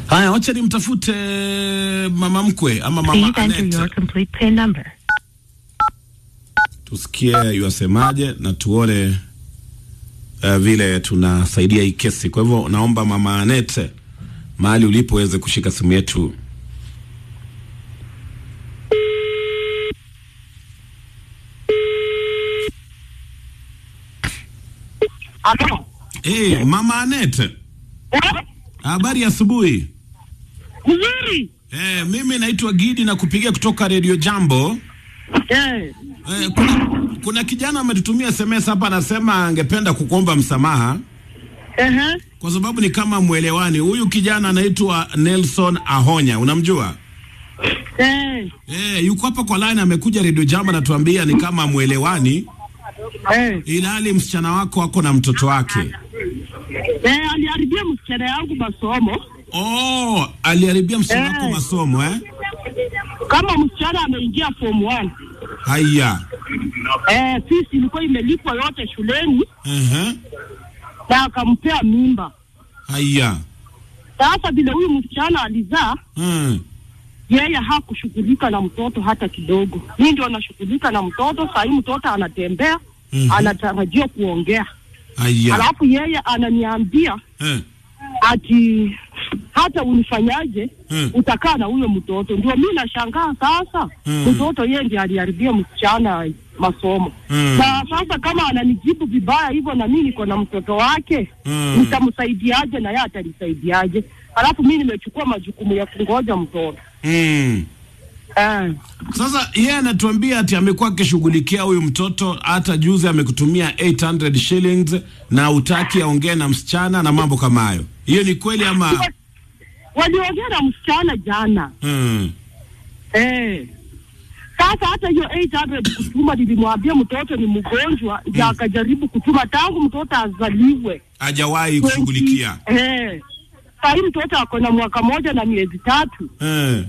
Haya, wacha nimtafute mama mkwe ama mama Please enter your Annette, complete PIN number. tusikie yuasemaje na tuone uh, vile tunasaidia hii kesi. Kwa hivyo naomba mama Annette, mahali ulipo uweze kushika simu yetu. Alo. Hey, mama Annette, Eh? habari ya asubuhi. Mzuri. Eh, mimi naitwa Gidi na kupigia kutoka Radio Jambo. Eh. Eh, kuna, kuna kijana ametutumia SMS hapa anasema angependa kukuomba msamaha Ehe. kwa sababu ni kama mwelewani. Huyu kijana anaitwa Nelson Ahonya, unamjua? Eh. Eh, yuko hapa kwa line, amekuja Radio Jambo anatuambia ni kama mwelewani, Eh. ilhali msichana wako ako na mtoto wake. Eh, aliharibia msichana yangu masomo. Oh, aliharibia msichana Eh. wako masomo eh? Kama msichana ameingia form 1. Haya. Eh, fees ilikuwa imelipwa yote shuleni Ehe. na akampea mimba. Haya. Sasa vile huyu msichana alizaa, Hmm. yeye hakushughulika na mtoto hata kidogo. Mimi ndio nashughulika na mtoto. Saa hii mtoto anatembea, Mhm. anatarajiwa kuongea. Haya. Alafu yeye ananiambia Eh. ati hata unifanyaje Hmm. utakaa na huyo mtoto. Ndio mi nashangaa sasa, Hmm. mtoto yeye ndiye aliharibia msichana masomo Hmm. na sasa kama ananijibu vibaya hivyo, na mimi niko na mtoto wake Hmm. nitamsaidiaje na yeye atanisaidiaje? Alafu mi nimechukua majukumu ya kungoja mtoto Hmm. eh. Sasa yeye anatuambia ati amekuwa akishughulikia huyu mtoto, hata juzi amekutumia 800 shillings na utaki aongee na msichana na mambo kama hayo. Hiyo ni kweli ama? Waliongea na msichana jana Hmm. eh. Sasa hata hiyo 800 kutuma, nilimwambia mtoto ni mgonjwa, ndio akajaribu kutuma tangu mtoto azaliwe Hajawahi kushughulikia. Eh. Saa hii mtoto ako na mwaka moja na miezi tatu. Eh.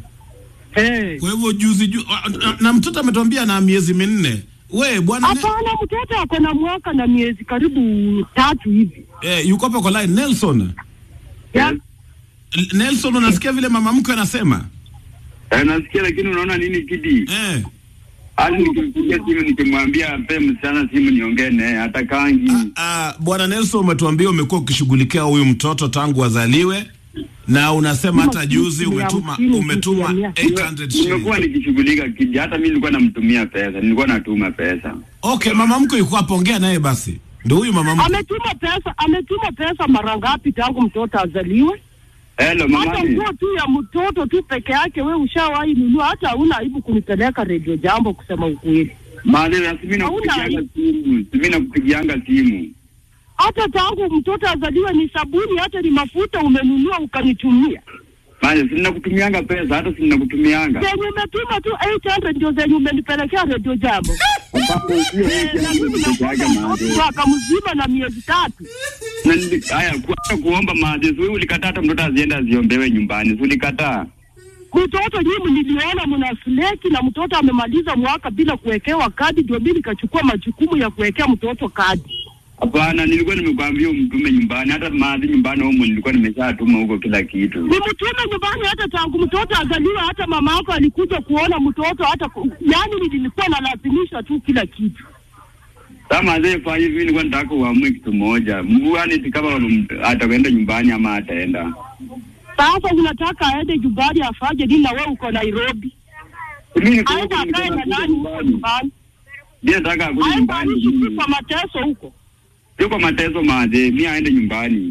Eh. Kwa hivyo juzi ju, na, na mtoto ametuambia na miezi minne. We bwana ne, Hapana, mtoto ako na mwaka na miezi karibu tatu hivi. eh, yuko hapa kwa line Nelson. Ya? L- Nelson, unasikia vile mama mkwe anasema? Eh, nasikia lakini unaona nini Kidi? Eh. Hadi nikimpigia simu nikimwambia ape msichana simu niongee naye hata kangi. Ah, bwana Nelson, umetuambia umekuwa ukishughulikia huyu mtoto tangu azaliwe na unasema hata juzi Mia umetuma hamsini, umetuma mia. 800 shillings. Nimekuwa nikishughulika Kidi, hata mimi nilikuwa namtumia pesa, nilikuwa natuma pesa. Okay, mama mkwe yuko hapo, ongea naye basi. Ndio huyu mama mkwe. Ametuma pesa, ametuma pesa mara ngapi tangu mtoto azaliwe? Hello Hata mamani. nguo tu ya mtoto tu peke yake we ushawahi nunua, hata hauna aibu kunipeleka redio jambo kusema ukweli. Maadhi na mimi Hauna nakupigianga aibu. simu, mimi nakupigianga simu. Hata tangu mtoto azaliwe ni sabuni, hata ni mafuta umenunua ukanitumia. Maana si nakutumianga pesa, hata si nakutumianga. Zenye umetuma tu 800 ndio zenye umenipelekea redio jambo. Ambapo sio Eh, na hiyo mimi pesa yake nakupa maadhi. mwaka mzima na miezi tatu. Na ndi- haya kuacha kuomba maadhi, si wewe ulikataa hata mtoto aziende aziombewe nyumbani, si ulikataa? Mtoto nyinyi niliona mna sleki na mtoto amemaliza mwaka bila kuwekewa kadi, ndio mimi nikachukua majukumu ya kuwekea mtoto kadi. Hapana, nilikuwa nimekwambia umtume nyumbani, hata maadhi nyumbani humo nilikuwa nimeshatuma huko kila kitu. Nimtume nyumbani hata tangu mtoto azaliwa, hata mama yako alikuja kuona mtoto, hata ku- yaani nilikuwa nalazimisha tu kila kitu. Kama azee fanya hivi, nilikuwa nataka uamue kitu moja, mguani ti kama m- atakwenda nyumbani ama ataenda. Sasa unataka aende nyumbani afanye nini? Na wewe uko Nairobi, Mimi niko aende huko, akae na niko nani huko nyumbani. nyumbani? Mimi nataka akuje Aende nyumbani. aishi tu mimi. kwa mateso huko. Sio kwa mateso maadhi, mimi aende nyumbani.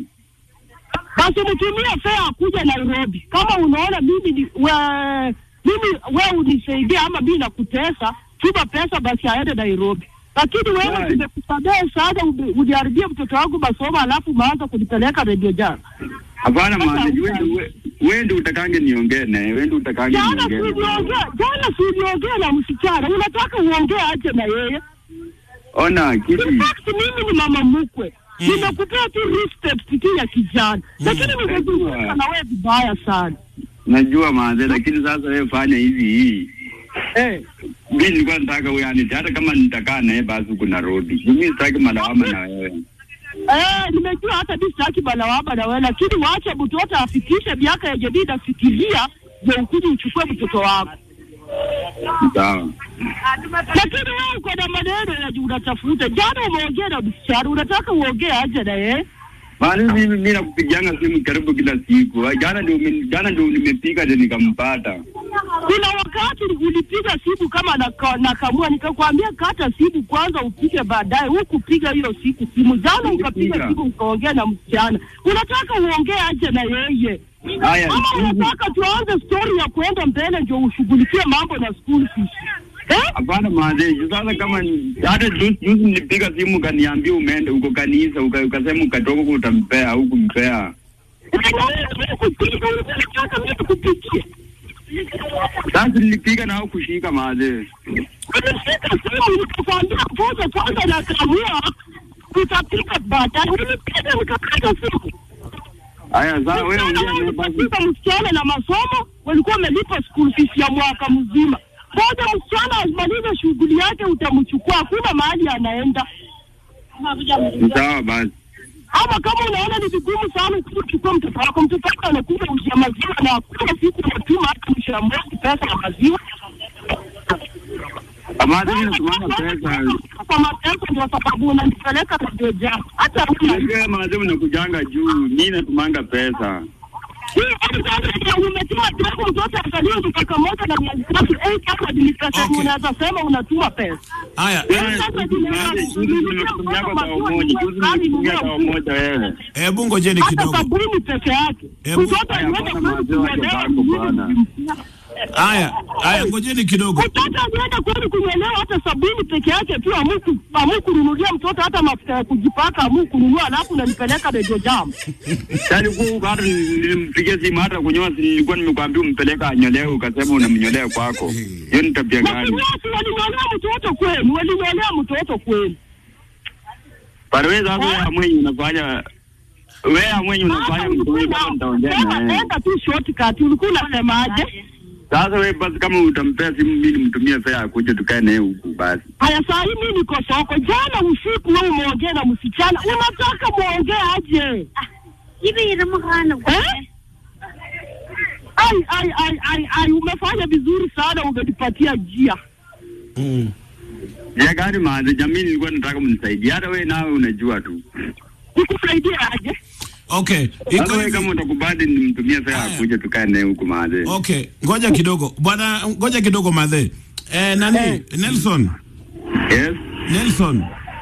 basi mtumie fea akuja Nairobi. Kama unaona mimi ni we, mimi we unisaidia ama mimi nakutesa, tuma pesa basi aende Nairobi. Lakini wewe Right. nimekusamehe sana, uni- uniharibie mtoto wangu masomo, alafu umeanza kunipeleka redio jana. Hapana Sasa maadhi, wewe uta- ndio- we- wewe ndio utakange niongee naye, wewe ndio utakange Jana niongee. naye. siliongea, jana siliongea na msichana, unataka uongee aje na yeye? Ona kitu In fact mimi ni mama mkwe Mm. nimekupea tu respect tu ya kijana, lakini nimezungumza na wewe vibaya sana najua maadhi, lakini sasa wewe fanya hivi hii eh. mimi nilikuwa nataka wewe anite, hata kama nitakaa naye basi huko Nairobi. Mimi sitaki malawama na wewe. Eh, nimejua hata mi sitaki balawaba na wewe, lakini wacha mtoto afikishe miaka yenye mi nafikiria, ndio ukuje uchukue mtoto wako. Sawa. Lakini wewe uko na maneno ya unatafuta. Jana umeongea na msichana, unataka uongee aje na yeye? Maana mimi mimi nakupigianga simu karibu kila siku. Jana ndio ume- jana ndio nimepiga ndio nikampata. Kuna wakati ulipiga simu kama naka- nakamua, nikakwambia kata simu kwanza upige baadaye. Hukupiga hiyo siku simu. Jana ukapiga Nilipiga. simu ukaongea na msichana, unataka uongee aje na yeye? Haya, Ama siku- unataka tuanze story ya kuenda mbele ndio ushughulikie mambo na school fees eh? Hapana mazeji, sasa kama ni- hata juzi juzi nilipiga simu ukaniambia umeenda uko kanisa uka- ukasema ukatoka huko utampea au kumpea. Unataka mimi kupikia Sasa nilipiga na au kushika mazeji. Nimeshika simu nikakwambia ngoja kwanza nakamua, utapiga baadaye. Nilipiga nikakata simu. Haya sasa wewe Msichana ongea wewe naye basi. ulipofika msichana na masomo walikuwa wamelipa school fees ya mwaka mzima. Ngoja msichana amalize shughuli yake, utamchukua. Hakuna mahali anaenda. Sawa basi. Ama kama unaona ni vigumu sana kuchukua mtoto wako, mtoto wako anakuja ushia maziwa na hakuna siku unatuma hata mwisho ya mwezi pesa ya maziwa. Mazeji natumanga pesa. Kwa matendo ndio sababu unanipeleka radio jam. Hata huna Unajua mazeji unakujanga juu, mimi natumanga pesa. umetuma tangu mtoto azaliwe mtoto moja na miezi tatu eh, kama ni pesa Okay. unaweza sema unatuma pesa. Haya, Wewe, Mazeji, juzi nimekutumia kwa bao moja, juzi nimekutumia bao moja wewe. hebu ngojeni hata kidogo. sabuni peke yake. Hebu- Mtoto Haya, alienda bwana, kweli maziwa yako kunyolewa bako, mwili bwana. mzima. Haya, haya, ngojeni kidogo. Mtoto alienda kweli kunyolewa hata sabuni peke yake tu, amu amu kununulia mtoto hata mafuta ya kujipaka, amu kununua, alafu unanipeleka Radio Jam. Yaani kwa huko hata nilimpigia simu hata kunyoa, si nilikuwa nimekwambia umpeleka anyolewe, ukasema unamnyolea kwako. Hiyo ni tabia gani? Wakinyasi walinyolea mtoto kweli, walinyolea mtoto kweli. Para wewe sasa wewe mwenye unafanya wewe mwenye unafanya Sasa mtu ulikuwa kama nitaongea enda- na wewe. enda tu shortcut, ulikuwa unasemaje? Sasa wewe basi kama utampea simu mimi nimtumie fare akuje tukae naye huku basi. Haya, saa hii mimi niko soko. Jana usiku wewe umeongea na msichana, unataka muongee aje? hivi inamuhana Eh? Ai, ai, ai, ai, ai, umefanya vizuri sana, umenipatia njia. Mm. Ya gari maanze jamii nilikuwa nataka mnisaidie. Hata wewe nawe unajua tu. Nikusaidie aje? Okay, Sasa iko wewe kama hivi. utakubali nimtumie fare Haya. akuje tukae naye huku maanze. Okay, ngoja kidogo bwana, ngoja kidogo madhe. Eh, nani? Eh. Nelson, Yes. Nelson,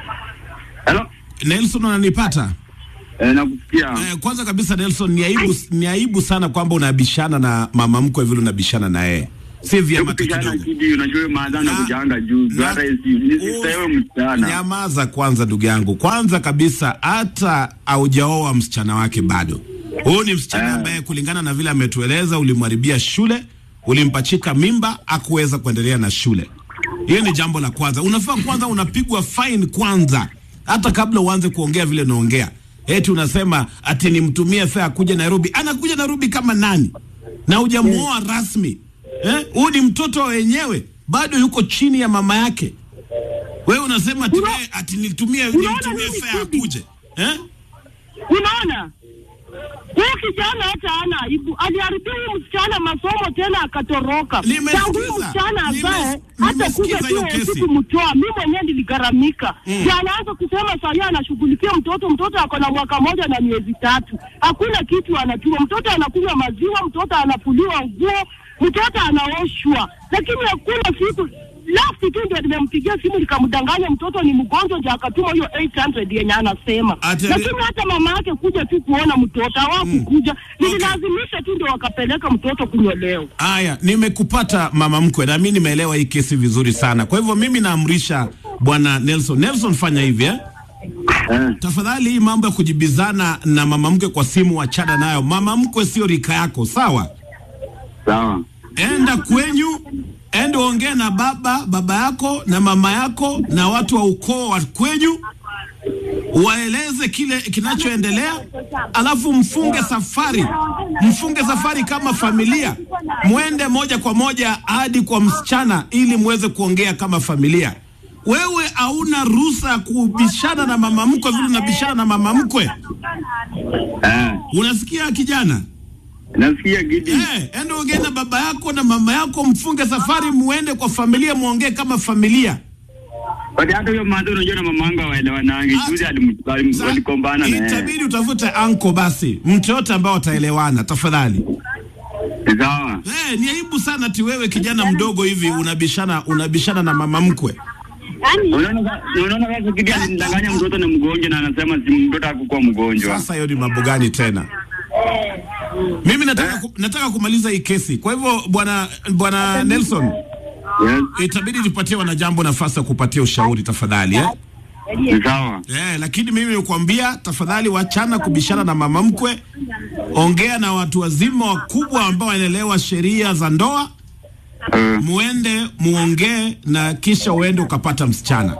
Hello. Nelson unanipata? Eh, nakusikia. Eh, kwanza kabisa Nelson, ni aibu, ni aibu sana kwamba unabishana na mama mkwe vile unabishana na yeye, si vyema tu Kupigana kidogo. kidi unajua maadha na Na- kujanga juu. na- Hata isi nisistewe msichana. Nyamaza kwanza, ndugu yangu. Kwanza kabisa, hata haujaoa msichana wake bado. Huyu ni msichana Eh. ambaye kulingana na vile ametueleza, ulimharibia shule, ulimpachika mimba, akuweza kuendelea na shule. Hiyo ni jambo la kwanza. Unafaa kwanza unapigwa fine kwanza, hata kabla uanze kuongea vile unaongea. Eti unasema ati nimtumie fare akuje Nairobi. Anakuja Nairobi kama nani? Na hujamuoa rasmi. Eh? Huyu ni mtoto wenyewe, bado yuko chini ya mama yake. Wewe unasema ati Una- wewe ati nitumie Unaona nitumie nini fare Kudi? akuje. Eh? Unaona, huyu kijana hata hana aibu, aliharibia huyu msichana masomo tena akatoroka. Nimesikiza. Tangu huyu msichana Nimes- ambaye hata kuja nimesikiza hiyo tu kesi. siku kumtoa, mimi mwenyewe niligharamika. Mm. Anaanza kusema saa hii anashughulikia mtoto, mtoto ako na mwaka moja na miezi tatu, hakuna kitu anatuma. Mtoto anakunywa maziwa, mtoto anafuliwa nguo, mtoto anaoshwa, lakini hakuna siku last tu ndio nimempigia simu nikamdanganya mtoto ni mgonjwa, ndio akatuma hiyo 800 yenye anasema, Ati- lakini hata mama yake kuja tu kuona mtoto hawakukuja. Nililazimisha tu ndio wakapeleka mtoto kunyolewa. Aya, nimekupata mama mkwe, na mimi nimeelewa hii kesi vizuri sana. Kwa hivyo mimi naamrisha bwana Nelson, Nelson fanya hivi eh? Eh. Tafadhali hii mambo ya kujibizana na mama mkwe kwa simu wachana nayo. Mama mkwe sio rika yako, sawa? Sawa. Enda kwenyu, enda ongee na baba baba yako na mama yako na watu wa ukoo wa kwenyu, waeleze kile kinachoendelea, alafu mfunge safari, mfunge safari kama familia, mwende moja kwa moja hadi kwa msichana ili muweze kuongea kama familia. wewe hauna ruhusa ya kubishana na mama mkwe vile unabishana na mama mkwe. Eh, Unasikia kijana? nasikia Gidi. Eh, enda ongea na baba yako na mama yako, mfunge safari, muende kwa familia, muongee kama familia. But hata huyo mwanzo unajua na mamangu hawaelewanangi. Ah, Juzi alim- alim- Sa- walikombana na yeye. Itabidi utafute anko basi, mtu yote ambao wataelewana, tafadhali. Ni Sawa. Eh, ni aibu sana ti wewe kijana mdogo hivi unabishana unabishana na mama mkwe. Yaani Unaona sa- unaona sasa Gidi alimdanganya mtoto na mgonjwa na anasema si mtoto hakukuwa mgonjwa. Sasa hiyo ni mambo gani tena? Mimi nataka ku, nataka kumaliza hii kesi. Kwa hivyo bwana bwana Nelson, Yes. itabidi nipatie wanajambo nafasi ya kupatia ushauri tafadhali eh? Ni sawa. Eh, lakini mimi nikwambia tafadhali, wachana kubishana na mama mkwe, ongea na watu wazima wakubwa ambao wanaelewa sheria za ndoa, Eh, muende muongee na kisha uende ukapata msichana.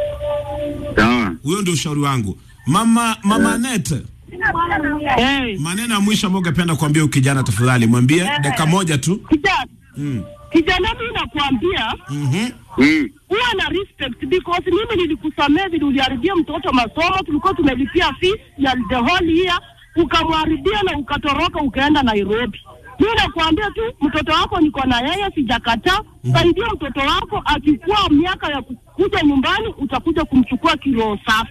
Sawa. Huyo ndio ushauri wangu. Mama mama Net, Eh, maneno ya mwisho ambayo ungependa kuambia huyu kijana, tafadhali mwambie dakika moja tu. kijana kijana, mimi nakwambia Mhm. Mm. huwa na respect because mimi nilikusamea vile uliharibia mtoto masomo, tulikuwa tumelipia fees ya the whole year, ukamharibia na ukatoroka ukaenda Nairobi. Mimi nakwambia tu mtoto wako niko na yeye, sijakataa. Saidia mtoto wako, akikuwa miaka ya kuja nyumbani, utakuja kumchukua kiroho safi.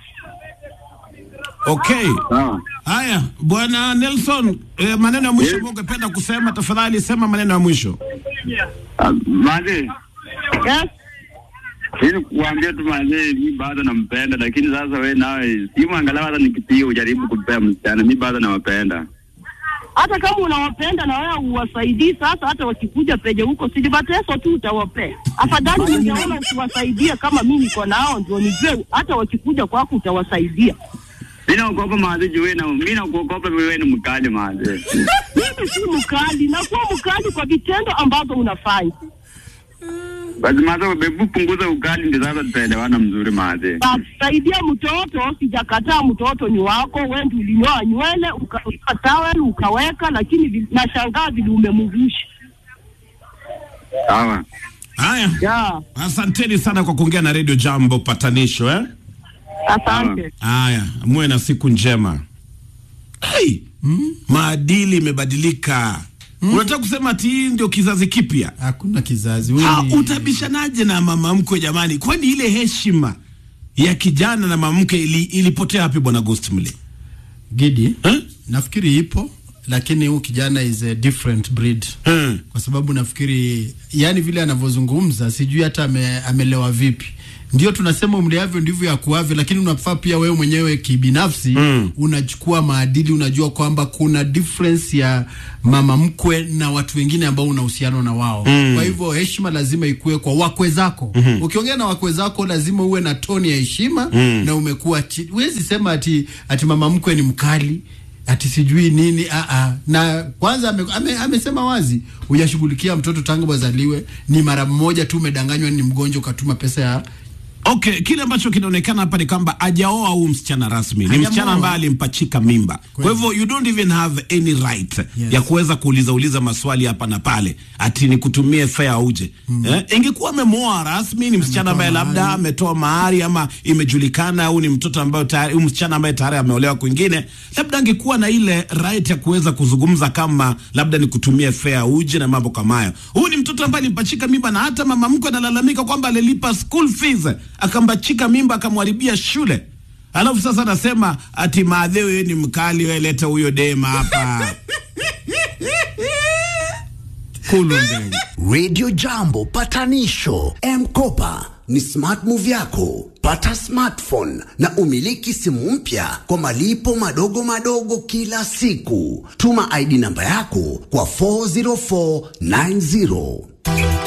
Okay. Sawa. Haya, bwana Nelson, eh, maneno ya mwisho ambayo ungependa kusema, tafadhali sema maneno ya mwisho. Ah, Mazi, Yes? ili kuambia tu mazi, mi bado nampenda, lakini sasa we nawe simu angalau hata nikipiga ujaribu kupea msichana, mi bado nawapenda. hata kama unawapenda na wewe uwasaidii. Sasa hata wakikuja peje huko silibateso tu utawapea. Afadhali ningeona ukiwasaidia kama mimi niko nao, ndio nijue hata wakikuja kwako utawasaidia. Mi naogopa mazi juu we na mi nakuogopa wewe ni mkali mazi. Mimi si mkali, nakuwa mkali kwa vitendo ambazo unafanya. Basi mazi, hebu punguza ukali, ndio sasa tutaelewana mzuri mazi. Basi saidia mtoto, sijakataa mtoto ni wako, wewe ndio ulinyoa nywele ukaweka tawel ukaweka, lakini vi- nashangaa vile umemvusha. Sawa. Haya, Ya, asanteni sana kwa kuongea na Radio Jambo patanisho eh? asante. Haya, muwe na siku njema. Hey, maadili imebadilika. Unataka kusema ati hii ndio kizazi kipya? Hakuna kizazi Ah, wewe. utabishanaje na mama mkwe jamani? Kwani ile heshima ya kijana na mama mkwe ili, ilipotea wapi bwana Ghost Mle? Gidi, Eh? nafikiri ipo lakini huyu kijana is a different breed Eh. kwa sababu nafikiri yani vile anavyozungumza sijui hata ame, amelewa vipi ndio tunasema umleavyo ndivyo yakuavyo lakini unafaa pia wewe mwenyewe kibinafsi mm. unachukua maadili unajua kwamba kuna difference ya mama mkwe na watu wengine ambao una uhusiano na wao mm. kwa hivyo heshima lazima ikuwe kwa wakwe zako mm-hmm. ukiongea na wakwe zako lazima uwe na toni ya heshima mm. na umekuwa chi- huwezi sema ati, ati mama mkwe ni mkali ati sijui nini a a na kwanza ame, ame, amesema wazi hujashughulikia mtoto tangu wazaliwe ni mara moja tu umedanganywa ni mgonjwa ukatuma pesa ya Okay, kile ambacho kinaonekana hapa ni kwamba ajaoa huu msichana rasmi, ni Hajamuoa. msichana ambaye alimpachika mimba. Kwa Kweli. hivyo you don't even have any right Yes. ya kuweza kuuliza uliza maswali hapa na pale ati ni kutumie fea uje. Eh, ingekuwa amemwoa rasmi, ni msichana ambaye labda mahari. ametoa mahari ama imejulikana au ni mtoto ambaye tayari, huyu msichana ambaye tayari ameolewa kwingine, labda angekuwa na ile right ya kuweza kuzungumza kama labda ni kutumia fea uje na mambo kama hayo. Huyu ni mtoto ambaye alimpachika mimba na hata mama mkwe analalamika kwamba alilipa school fees akambachika mimba akamharibia shule. Alafu sasa anasema ati maadheo yeye ni mkali, wewe leta huyo dema hapa. Kulu ndege. Radio Jambo patanisho M-Kopa ni smart move yako. Pata smartphone na umiliki simu mpya kwa malipo madogo madogo kila siku. Tuma ID namba yako kwa 40490.